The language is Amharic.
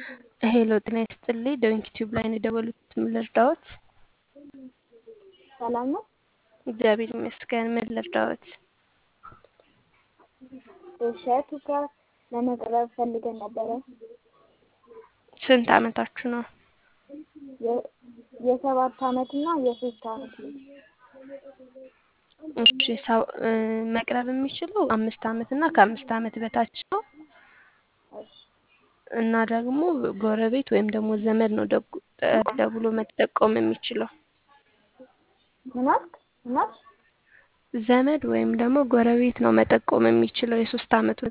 ሄሎ ጤና ይስጥልኝ። ዶንኪ ቲዩብ ላይ ነው የደወሉት። ምን ልርዳዎት? ሰላም ነው? እግዚአብሔር ይመስገን። ምን ልርዳዎት? እሸቱ ጋር ለመቅረብ ፈልገን ነበረ። ስንት አመታችሁ ነው? የ- የሰባት አመት እና የሶስት አመት ልጅ እሺ ሰው እ፣ መቅረብ የሚችለው አምስት አመት እና ከአምስት አመት በታች ነው እሺ፣ እና ደግሞ ጎረቤት ወይም ደግሞ ዘመድ ነው ደጉ- ደውሎ መጠቆም የሚችለው ምን አልክ? ምን አልሽ? ዘመድ ወይም ደግሞ ጎረቤት ነው መጠቆም የሚችለው የሶስት አመት